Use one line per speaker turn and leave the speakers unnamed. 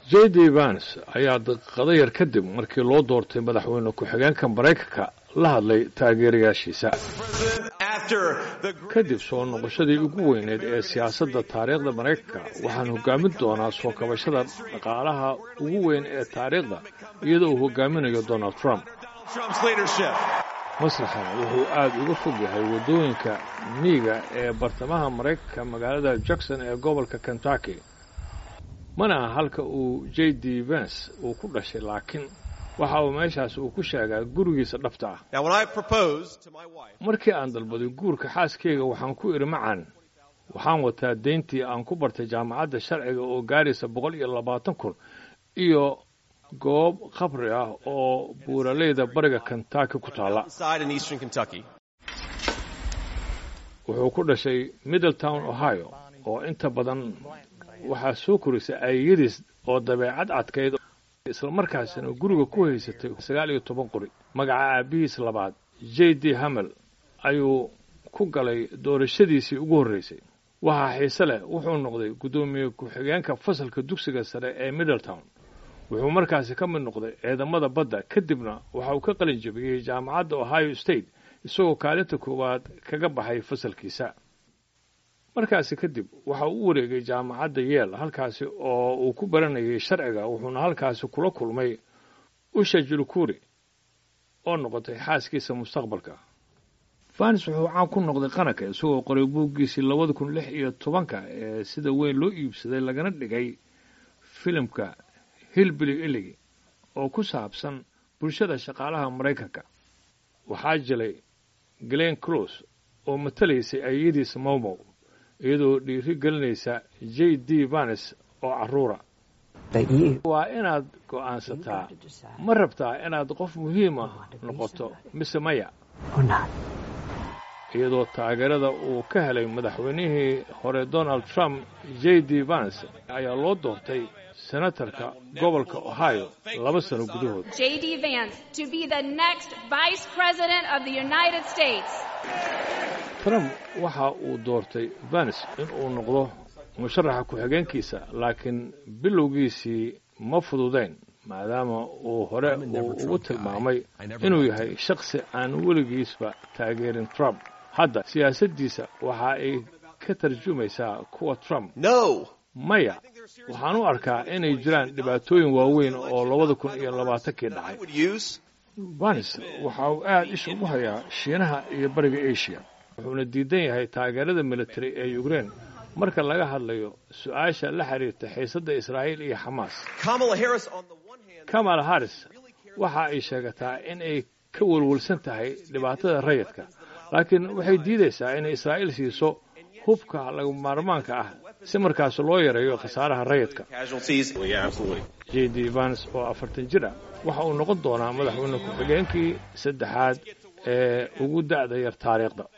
j d vance ayaa daqiiqado yar kadib markii loo doortay madaxweyne ku-xigeenka maraykanka la hadlay taageerayaashiisa kadib soo noqoshadii ugu weyneed ee siyaasadda taariikhda maraykanka waxaan hogaamin doonaa soo kabashada dhaqaalaha ugu weyn ee taariikhda iyadoo uu hogaaminayo donald trump masraxan wuxuu aad uga fog yahay waddooyinka miiga ee bartamaha maraykanka magaalada jackson ee gobolka kentucky mana aha halka uu j d vance uu ku dhashay laakiin waxa uu meeshaas uu ku sheegaa gurigiisa dhabta ah markii aan dalbaday guurka xaaskeyga waxaan ku idhi macaan waxaan wataa deyntii aan ku bartay jaamacadda sharciga oo gaaraysa boqol iyo labaatan kun iyo goob khabri ah oo buuraleyda bariga kentucky ku taalla wuxuu ku dhashay middletown ohio oo inta badan waxaa soo korisay aayadiis oo dabeecad cadkayd islamarkaasina guriga ku haysatay sagaal iyo toban qori magaca aabbihiis labaad j d hamel ayuu ku galay doorashadiisii ugu horreysay waxaa xiise leh wuxuu noqday guddoomiye ku-xigeenka fasalka dugsiga sare ee middletown wuxuu markaasi ka mid noqday ciidamada badda kadibna waxa uu ka qalin jabiyey jaamacadda ohio state isagoo kaalinta koowaad kaga baxay fasalkiisa markaasi kadib waxa uu u wareegay jaamacadda yeel halkaasi oo uu ku baranayay sharciga wuxuuna halkaasi kula kulmay usha julukuri oo noqotay xaaskiisa mustaqbalka vanis wuxuu caan ku noqday qaranka isagoo qoray buuggiisii labada kun lix iyo tobanka ee sida weyn loo iibsaday lagana dhigay filimka hilbili iligi oo ku saabsan bulshada shaqaalaha maraykanka waxaa jilay glen close oo matalaysay ayadiisa mowmow iyadoo dhiiri gelinaysa j d vanes oo carruura waa inaad go'aansataa ma rabtaa inaad qof muhiim ah noqoto mise maya iyadoo taageerada uu ka helay madaxweynihii hore donald trump j d vance ayaa loo doortay senatarka gobolka ohio laba sano gudahood trump waxa uu doortay vance in uu noqdo musharaxa ku-xigeenkiisa laakiin bilowgiisii ma fududayn maadaama uu hore uu ugu tilmaamay inuu yahay shakhsi aan weligiisba taageerin trump hadda siyaasaddiisa waxa ay ka tarjumaysaa kuwa trump maya waxaan u arkaa inay jiraan dhibaatooyin waaweyn oo labada kun iyo labaatankii dhacay vanis waxa uu aad isha ugu hayaa shiinaha iyo bariga asia wuxuuna diidan yahay taageerada military ee ukrein marka laga hadlayo su-aasha la xiriirta xiisadda israa'iil iyo xamaas kamala harris waxa ay sheegataa in ay ka welwelsan tahay dhibaatada rayidka laakiin waxay diidaysaa inay israa'iil siiso hubka laga maarmaanka ah si markaas loo yareeyo khasaaraha rayidka j d vans oo afartan jir ah waxa uu noqon doonaa madaxweyne ku-xigeenkii saddexaad ee ugu da'da yar taariikhda